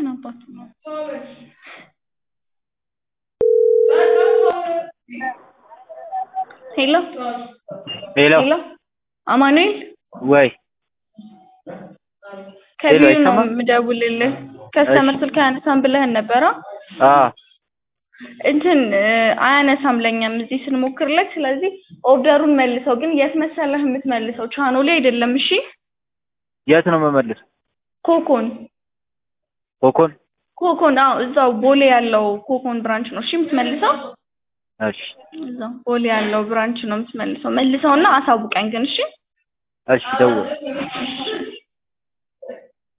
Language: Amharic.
ማን አባቱ ነው? ሄሎ ሄሎ ሄሎ አማኑኤል ወይ ከቢሮ ነው አይሰማም? የምደውልልህ። ከስተመር ስልክ አያነሳም ብለህን ነበረ? አ እንትን እ፣ አያነሳም ለኛም እዚህ ስንሞክርለት። ስለዚህ ኦርደሩን መልሰው። ግን የት መሰለህ የምትመልሰው? ቻኖ ላይ አይደለም። እሺ የት ነው መመልስ? ኮኮን ኮኮን ኮኮን፣ አዎ እዛው ቦሌ ያለው ኮኮን ብራንች ነው። እሺ የምትመልሰው እሺ እዛው ቦሌ ያለው ብራንች ነው የምትመልሰው። መልሰውና አሳውቀኝ ግን እሺ። እሺ ደውል